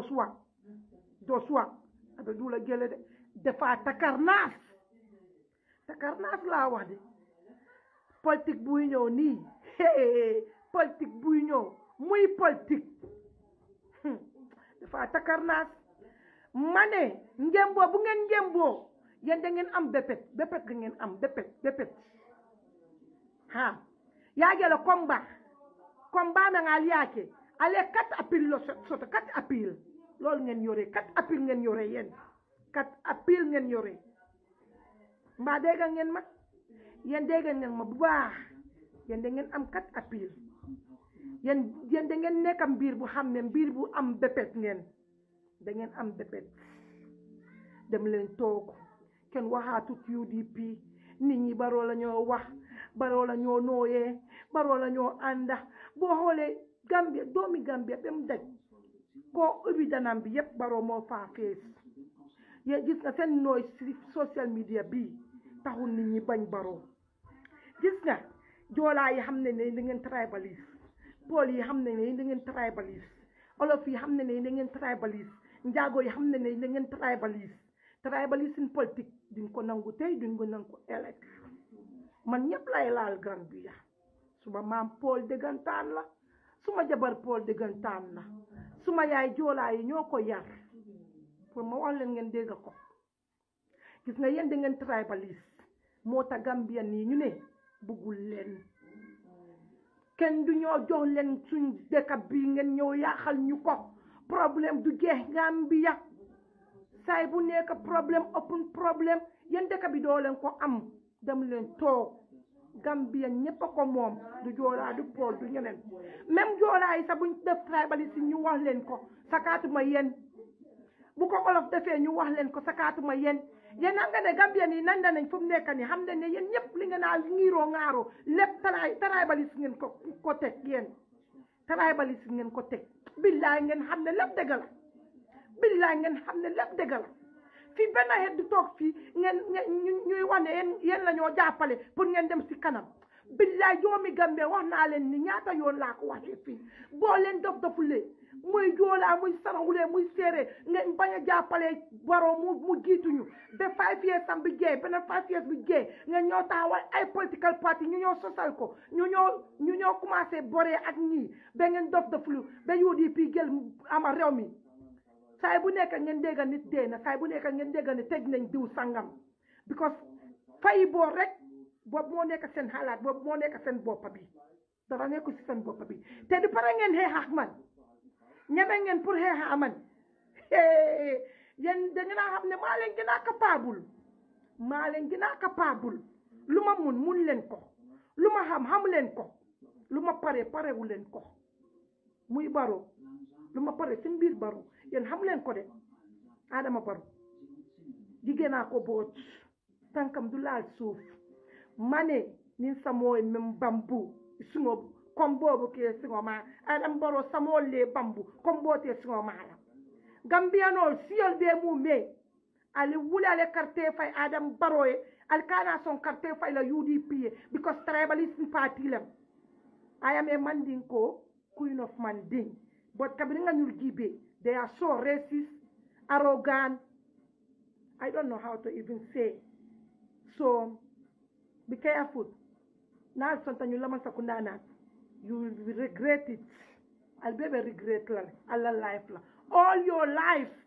doswa doswa aɓe ɗula gele de defa takarnas takarnas laa wax de politique buy ñëw nii politique buy ñëw muy politique dafa takarnaas ma ne ngemboo bu ngeen ngemboo yéen da ngeen am bépét bépét ga ngeen am bépét bépét ha yaagela combat combat me ngal yaake ale kat appel lo soto kat appel loolu ngeen yore kat appel ngeen yore yéen kat appel ngeen yore mbaa dégga ngeen ma yéen dégga ngeen ma bu baax yéen da ngeen am kat appel yéen yéen da ngeen nekk mbir bu xam ne mbir bu am bépét ngeen da ngeen am bépét dem leen toog kenn waxaatut UDP nit ñi baroo la ñoo wax baroo la ñoo nooyee baroo la ñoo ànda boo xoolee Gambia doomi Gambia ba mu daj koo ubbi danam bi yépp baroo moo faa fees yéen gis nga seen nooy si social media bii taxul nit ñi bañ baroo gis nga joolaa yi xam ne ne da ngeen tribaliste pool yi xam ne ne da ngeen tribaliste olof yi xam ne ne da ngeen tribaliste njaago yi xam ne ne da ngeen tribaliste tribaliste in politique duñ ko nangu tey duñ ko nangu ëllëg man ñëpp lay laal Gambia suma maam pool dëggantaan la suma jabar pool dëggantaan la suma yaay joolaa yi ñoo ko yar pour ma wax leen ngeen dégg ko gis nga yéen da ngeen tribaliste moo tax Gambia nii ñu ne buggul leen kenn du ñoo jox leen suñ dëkk bi ngeen ñëw yaaxal ñu ko problème du jeex Gambia saay bu nekk problème open problème yéen dëkk bi doo leen ko am dem leen toog Gambia ñëpp a ko moom du joolaa du pool du ñeneen même joolaa yi sax buñ def tribaliste ñu wax leen ko sakaatuma yéen bu ko olof defee ñu wax leen ko sakaatuma yéen yéen xam nga ne Gambien yi nan nañ fu mu nekk nii xam ne ne yéen ñëpp li nga naa ngiiroo ŋaaroo lépp taraay tribalisme ngeen ko ko teg yéen tribalisme ngeen ko teg billaay ngeen xam ne lépp dëgg la billaay ngeen xam ne lépp dëgg la fii benn xeet du toog fii ngeen ngeen ñuy wax ne yéen yéen la ñoo jàppale pour ngeen dem si kanam billaay joomi Gambie wax naa leen ni ñaata yoon laa ko waxee fii boo leen dof dofulee muy joolaa muy saraxulee muy séeréer ngeen bañ a jàppale baroo mu mu jiituñu ba five years am bi jeey beneen five years bi jeey ngeen ñoo taxawal ay political party ñu ñoo sosal ko ñu ñoo ñu ñoo commencé boree ak ñii ba ngeen dof doflu ba UDP jël ama réew mi saay bu nekk ngeen dégga nit dee na saay bu nekk ngeen dégga ne tëj nañ diw sangam because fay boor rek boobu moo nekk seen xalaat boobu moo nekk seen boppa bi dara nekku si seen boppa bi te du pare ngeen xeex ak man ñeme ngeen pour xeex ak man yéen da ngeen a xam ne maa leen gën a capable maa leen gën a capable lu ma mun mun leen ko lu ma xam xam leen ko lu ma pare parewu leen ko muy baro lu ma pare seen biir baro yéen xam leen ko de Adama Baro jigéen naa ko boot tànkam du laal suuf ma ne nin samoo men bambu suŋo comme boobu ke siŋo ma Adama Baro samoo le bambu comme boote siŋo ma la gambiyanol siyol be mu me ali wuli ale carte fay Adama Baro ye ali kana son carte fay la UDP ye because tribalism party lem I am a Mandinko queen of Manding but kabiri nga ñul jibe they are so racist arrogant I don't know how to even say so be careful na sonta ñu laman sakunda na you will regret it I'll be regret la alla life la all your life